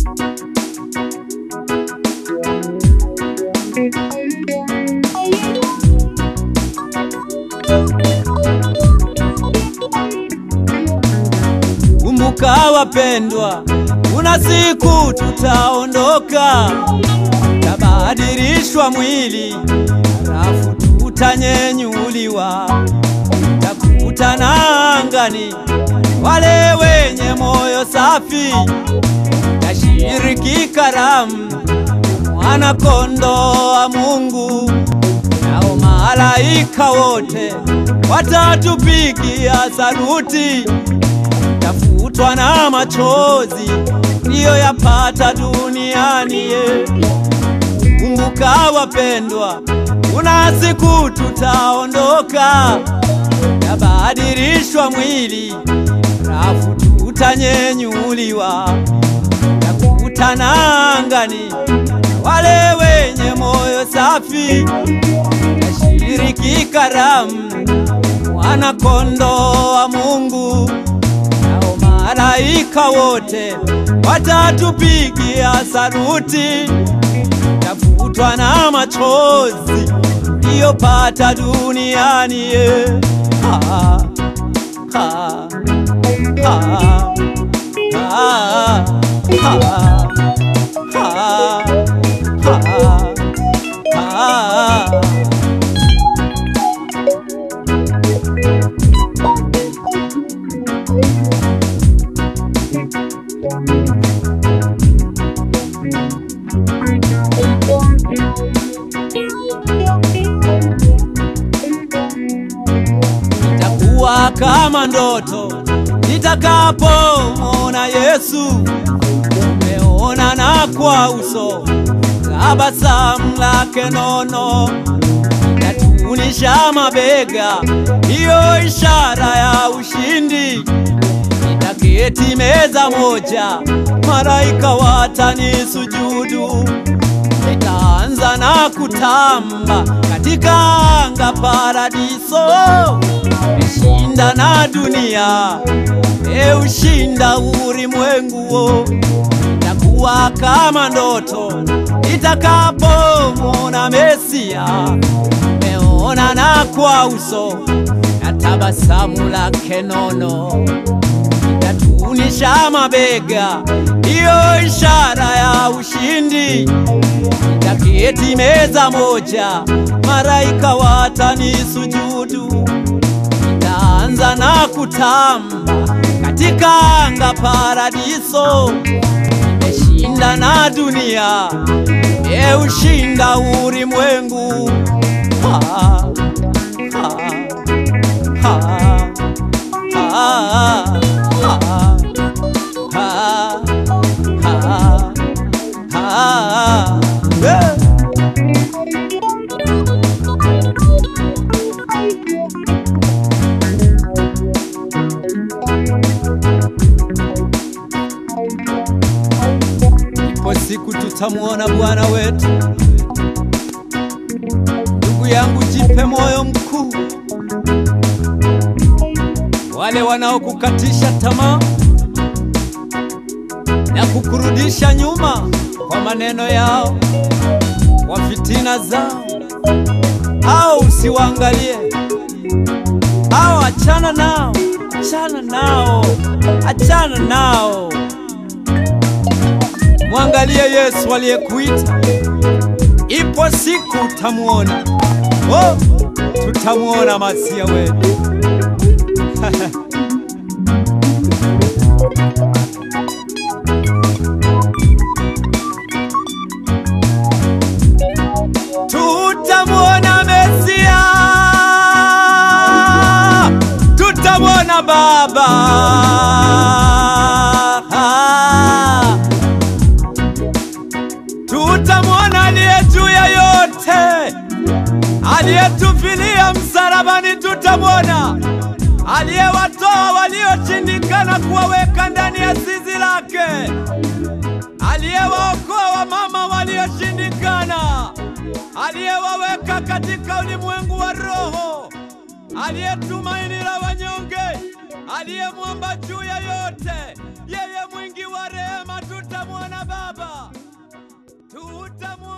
Kumbuka wapendwa, kuna siku tutaondoka, tabadilishwa mwili, halafu tutanyenyuliwa, takutana angani wale wenye moyo safi, tashiriki karamu mwana kondoo wa Mungu, nao malaika wote watatupigia saluti tafutwa na machozi ndiyo yapata duniani ye. Kumbuka wapendwa, kuna siku tutaondoka, tabadilishwa mwili, halafu tutanyenyuliwa, takutana angani wale wenye moyo safi, tashiriki karamu mwana kondoo wa Mungu nao malaika wote watatupigia saluti, tafutwa na machozi iliyopata duniani ye. Ha, ha, ha, ha, ha, ha, ha. Itakuwa kama ndoto nitakapomwona Yesu, tumeonana kwa uso, tabasamu lake nono itatunisha mabega, hiyo ishara ya ushindi. Nitaketi meza moja, malaika watanisujudu nitaanza na kutamba katika anga paradiso, nishinda na dunia, eushinda ulimwengu wo. Itakuwa kama ndoto nitakapomwona Mesia, meona na kwa uso na tabasamu lake nono itatunisha mabega, hiyo ishara ya ushindi nitaketi meza moja, malaika watanisujudu. Nitaanza na kutamba katika anga paradiso, nimeshinda na dunia, nimeushinda ulimwengu. Ha, ha, ha, ha, ha, ha, ha, ha. Yeah. Ipo siku tutamwona Bwana wetu. Ndugu yangu, jipe moyo mkuu. Wale wanaokukatisha tamaa na kukurudisha nyuma kwa maneno yao, kwa fitina zao, au usiwaangalie, au achana nao, achana nao, achana nao. Mwangalie Yesu aliyekuita, ipo siku utamuona. Oh, tutamuona Masia wetu. Tutamwona Mesia, tutamwona Baba. Tutamwona aliye juu ya yote, aliyetufilia msalabani. Tutamwona aliyewatoa walioshindikana kuwaweka ndani ya zizi lake, aliyewaokoa wamama walioshindikana, aliyewaweka katika ulimwengu wa roho, aliyetumaini la wanyonge, aliyemwomba juu ya yote, yeye mwingi wa rehema tutamwona Baba, tutamwona